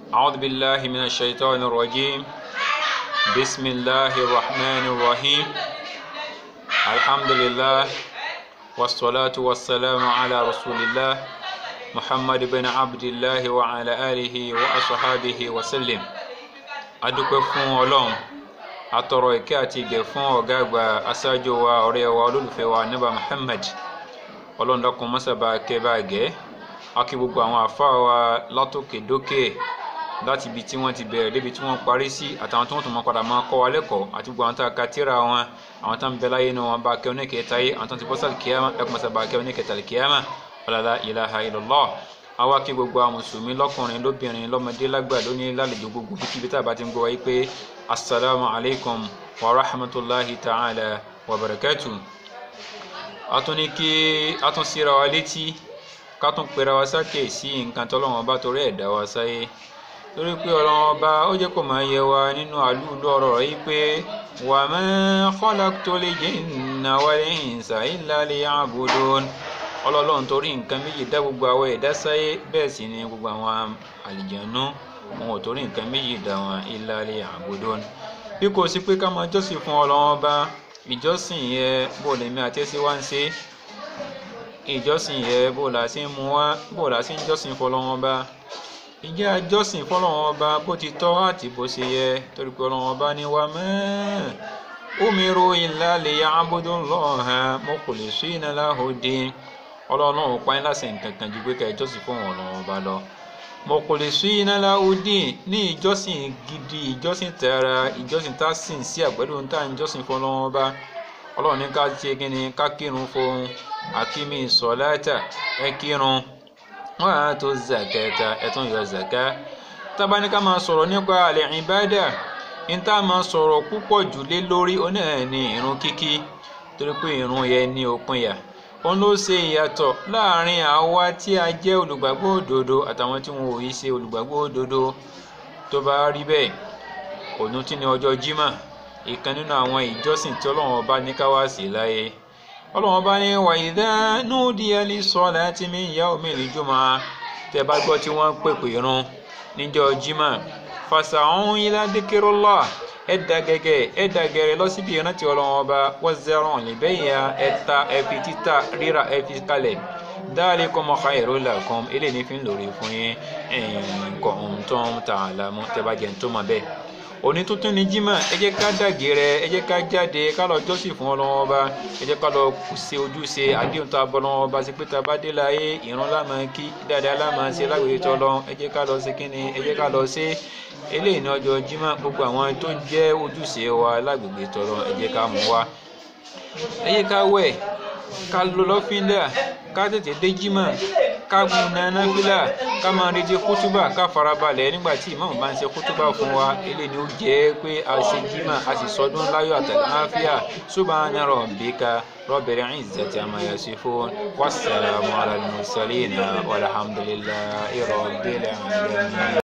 أعوذ بالله من الشيطان الرجيم بسم الله الرحمن الرحيم الحمد لله والصلاة والسلام على رسول الله محمد بن عبد الله وعلى آله وأصحابه وسلم adúpẹ́ fún ọlọ́run atọrọ ìkẹ́ àti ìgẹ̀ fún ọ̀gá àgbà aṣáájú wa ọ̀rẹ́ wa olólùfẹ́ wa níbà Muhammad ọlọ́run dákun mọ́sàbà kẹ́ bá gẹ́ akí gbogbo àwọn àfáà wa látòkè dókè láti ibi tí wọ́n ti bẹ̀rẹ̀ débi tí wọ́n parí sí àtàwọn tí wọ́n tún máa padà máa kọ́ wa lẹ́kọ̀ọ́ àti gbogbo àwọn tá a ka tíra wọn àwọn tá ń bẹ láyé inú wọn bá kẹ́ oníkẹta yé àwọn tó ti bọ́ sàlì kíyàmá ẹkùn mọ́sàbà kẹ́ oníkẹta lè kíyàmá ọ̀làlá ilaha illallah àwa kí gbogbo àwọn mùsùlùmí lọ́kùnrin lóbìnrin lọ́mọdé lágbà lónìí lálejò gbogbo kíkíbi tá a bá ti ń gbọ́ wáyé pé assalamu alaikum wa rahmatulahi ta'ala wa barakatu. a tún ní kí a tún síra wa létí ká tún pera wa sákè sí nǹkan tọ́lọ́wọ́n bá torí ẹ̀dá wa sáyé torí pé ọlọ́wọ́n bá ó jẹ́ kó máa yẹ wa nínú àlùlù ọ̀rọ̀ yìí pé wa ma khalaqtul jinna wal insa illa liya'budun ọlọ́lọ́run torí nǹkan méjì dá gbogbo àwọn ẹ̀dá sáyé bẹ́ẹ̀ sì ni gbogbo àwọn àlìjànú wọn ò torí nǹkan méjì dá wọn illa liya'budun bí kò sí pé ká máa jọ́sìn fún ọlọ́wọ́n bá ìjọsìn yẹ bó lèmi àti ẹsẹ̀ wá ń ṣe ìjọsìn yẹ bó la ṣe ń mú wá bó la ṣe ń jọ́sìn fọlọ́wọ́n bá ìjẹ́ àjọsìn fọlọ́wọ́n bá bó ti tọ́ àti bó ṣe yẹ torí pé ọlọ́wọ́n bá ní wa mẹ́ẹ̀ umiru illa liya'budullaha mukhlisina lahud-din ọlọ́run ò pa ẹ́ láṣẹ nǹkan kan ju pé ká ìjọsìn fún wọn ọlọ́run ọba lọ mukhlisina lahud-din ní ìjọsìn gidi ìjọsìn tẹ̀ra ìjọsìn tá a sìn sí àpẹẹrẹ ohun tá à ń jọsìn fún ọlọ́run ọba ọlọ́run ní ká ṣe kí ni ká kírun fún akimi sọ̀láta ẹ kírun wọ́n á tó zakata ẹ tún yọ zaka tábà ní ká máa sọ̀rọ̀ nípa àlẹ́ ìbádà ní tá a máa sọ̀rọ̀ púpọ̀ jù lé lórí oní ẹ̀ ní ìrun kíkí torí pé ìrun yẹn ní òpin yà òun ló ṣe ìyàtọ̀ láàrin àwa tí a jẹ́ olùgbàgbọ́ òdodo àtàwọn tí wọn ò yí ṣe olùgbàgbọ́ òdodo tó bá rí bẹ́ẹ̀ òun tí ní ọjọ́ jímà ìkan nínú àwọn ìjọsìn tí ọlọ́run ọba ní ká wá sí láyé ọlọ́run ọba ní wa idha nudiya lis-salati min yawmil jumu'ah tẹ́ bá gbọ́ tí wọ́n ń pèpè irun níjọ́ jímà fasa'u ila dhikrillah ẹ da gẹ́gẹ́ ẹ da gẹ́rẹ́ lọ síbi ìrántí ọlọ́run ọba wazarun libay'a ẹ ta ẹ fi títà rírà ẹ fi kalẹ̀ dhalikum khairul lakum eléyìí ní fi ń lòrè fún yín in kuntum ta'lamun tẹ́ bá jẹ́ ń tó mọ̀ bẹ́ẹ̀ òní tuntun ni jimá ẹ jẹ́ ká dàgẹrẹ ẹ jẹ́ ká jáde ká lọ jọ́sìn fún Ọlọ́run Ọba ẹ jẹ́ ká lọ ṣe ojúṣe àdéhùn tá a bọ Ọlọ́run Ọba sí pé tá a bá dé láyé ìrun lámà kí dáadáa lámà ṣe lágbègbè tó lọ ẹ jẹ́ ká lọ ṣe kíni ẹ jẹ́ ká lọ ṣe eléyìí ní ọjọ́ jimá gbogbo àwọn tó jẹ́ ojúṣe wa lágbègbè tó lọ ẹ jẹ́ ká mú wa ẹ jẹ́ ká wẹ̀ ká lọ lọ́fíńdà ká tètè dé jimá ká gun nana fílà ká máa retí kútúbà ká farabalẹ̀ nígbà tí ìmáàmù bá ń ṣe kútúbà fún wa eléyìí ni ó jẹ́ pé a ṣe jímà a sì sọdún láyọ̀ àtàláfíà subhana rabbika rabbil izzati amma yasifun wassalamu ala al-mursalin walhamdulillahi rabbil alamin.